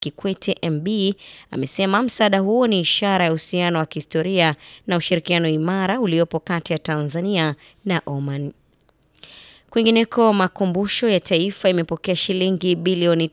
Kikwete MB amesema msaada huo ni ishara ya uhusiano wa kihistoria na ushirikiano imara uliopo kati ya Tanzania na Oman. Kwingineko, makumbusho ya taifa imepokea shilingi bilioni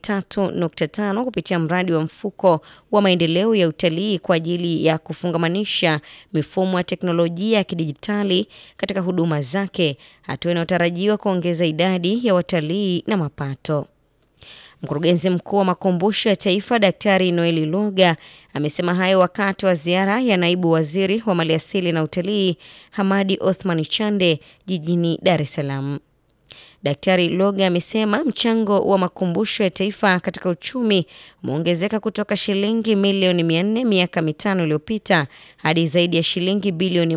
3.5 kupitia mradi wa mfuko wa maendeleo ya utalii kwa ajili ya kufungamanisha mifumo ya teknolojia ya kidijitali katika huduma zake, hatua inayotarajiwa kuongeza idadi ya watalii na mapato. Mkurugenzi mkuu wa makumbusho ya taifa Daktari Noeli Loga amesema hayo wakati wa ziara ya naibu waziri wa maliasili na utalii Hamadi Othman Chande jijini Dar es Salaam. Daktari Loga amesema mchango wa makumbusho ya taifa katika uchumi umeongezeka kutoka shilingi milioni 400 miaka mitano iliyopita hadi zaidi ya shilingi bilioni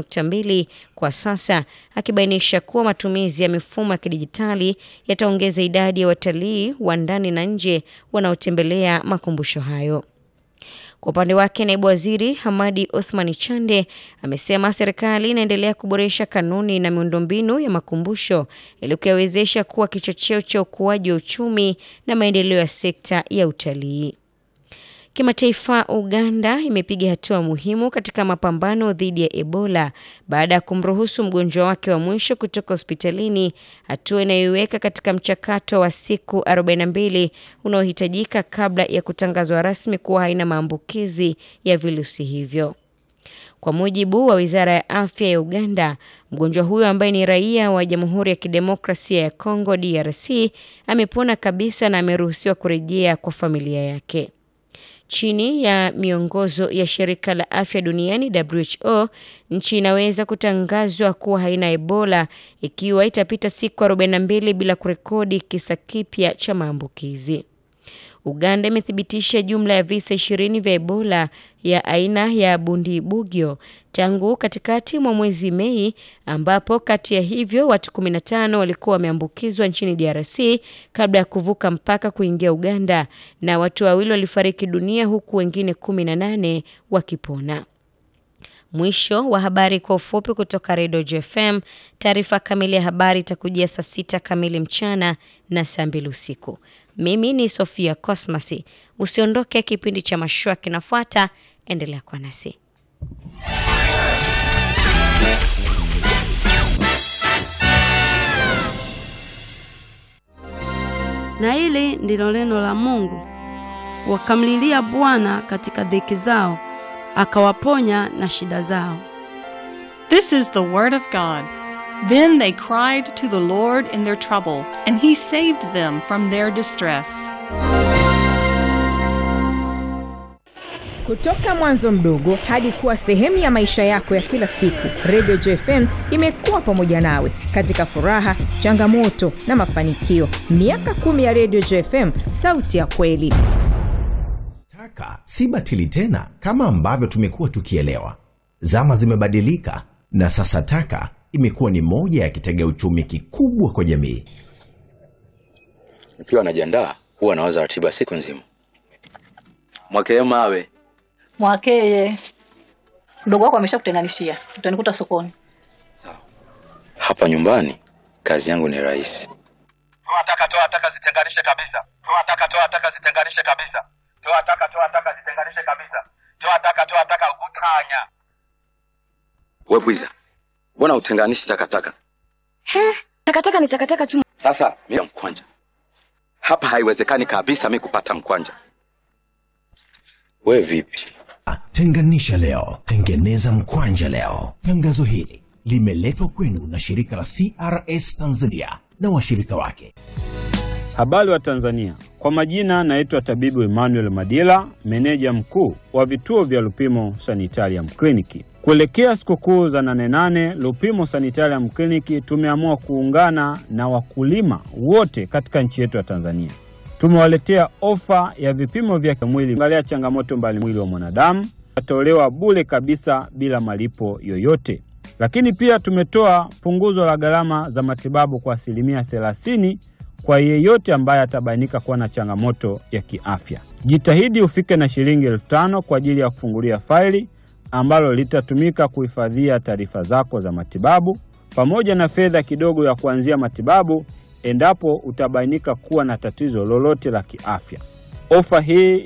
1.2 kwa sasa, akibainisha kuwa matumizi ya mifumo ya kidijitali yataongeza idadi ya watalii wa ndani na nje wanaotembelea makumbusho hayo. Kwa upande wake naibu waziri Hamadi Othmani Chande amesema serikali inaendelea kuboresha kanuni na miundombinu ya makumbusho ili kuyawezesha kuwa kichocheo cha ukuaji wa uchumi na maendeleo ya sekta ya utalii. Kimataifa, Uganda imepiga hatua muhimu katika mapambano dhidi ya Ebola baada ya kumruhusu mgonjwa wake wa mwisho kutoka hospitalini, hatua inayoiweka katika mchakato wa siku 42 unaohitajika kabla ya kutangazwa rasmi kuwa haina maambukizi ya virusi hivyo. Kwa mujibu wa Wizara ya Afya ya Uganda, mgonjwa huyo ambaye ni raia wa Jamhuri ya Kidemokrasia ya Kongo DRC amepona kabisa na ameruhusiwa kurejea kwa familia yake. Chini ya miongozo ya shirika la afya duniani WHO, nchi inaweza kutangazwa kuwa haina Ebola ikiwa itapita siku 42 bila kurekodi kisa kipya cha maambukizi. Uganda imethibitisha jumla ya visa 20 vya Ebola ya aina ya Bundibugyo tangu katikati mwa mwezi Mei, ambapo kati ya hivyo watu 15 walikuwa wameambukizwa nchini DRC kabla ya kuvuka mpaka kuingia Uganda, na watu wawili walifariki dunia huku wengine 18 wakipona. Mwisho wa habari kwa ufupi kutoka Redio JFM. Taarifa kamili ya habari itakujia saa sita kamili mchana na saa mbili usiku. Mimi ni Sofia Cosmas. Usiondoke, kipindi cha mashua kinafuata. Endelea kuwa nasi. Na hili ndilo neno la Mungu. Wakamlilia Bwana katika dhiki zao, akawaponya na shida zao. This is the word of God. Then they cried to the Lord in their trouble, and he saved them from their distress. Kutoka mwanzo mdogo hadi kuwa sehemu ya maisha yako ya kila siku, Radio JFM imekuwa pamoja nawe katika furaha, changamoto na mafanikio. Miaka kumi ya Radio JFM, sauti ya kweli. Taka si batili tena kama ambavyo tumekuwa tukielewa. Zama zimebadilika na sasa taka imekuwa ni moja ya kitega uchumi kikubwa kwa jamii. Nikiwa najiandaa huwa nawaza ratiba siku nzima. Mwakee mawe Mwakeye, mdogo wako ameshakutenganishia, utanikuta sokoni. hapa nyumbani, kazi yangu ni rahisi. Toa taka, toa taka, zitenganishe kabisa. Toa taka, toa taka, zitenganishe kabisa. Toa taka, toa taka, zitenganishe kabisa. Toa taka, toa taka, utanya. We bwiza, mbona utenganishi takataka? Takataka ni takataka tu. Sasa mimi mkwanja, hapa haiwezekani kabisa mi kupata mkwanja. We vipi? Tenganisha leo, tengeneza mkwanja leo. Tangazo hili limeletwa kwenu na shirika la CRS Tanzania na washirika wake. Habari wa Tanzania, kwa majina naitwa tabibu Emmanuel Madila, meneja mkuu wa vituo vya Lupimo Sanitarium Kliniki. Kuelekea sikukuu za nane nane, Lupimo Sanitarium Kliniki tumeamua kuungana na wakulima wote katika nchi yetu ya Tanzania. Tumewaletea ofa ya vipimo vya mwili angalia changamoto mbali mwili wa mwanadamu tolewa bure kabisa bila malipo yoyote. Lakini pia tumetoa punguzo la gharama za matibabu kwa asilimia thelathini kwa yeyote ambaye atabainika kuwa na changamoto ya kiafya. Jitahidi ufike na shilingi elfu tano kwa ajili ya kufungulia faili ambalo litatumika kuhifadhia taarifa zako za matibabu pamoja na fedha kidogo ya kuanzia matibabu endapo utabainika kuwa na tatizo lolote la kiafya. Ofa hii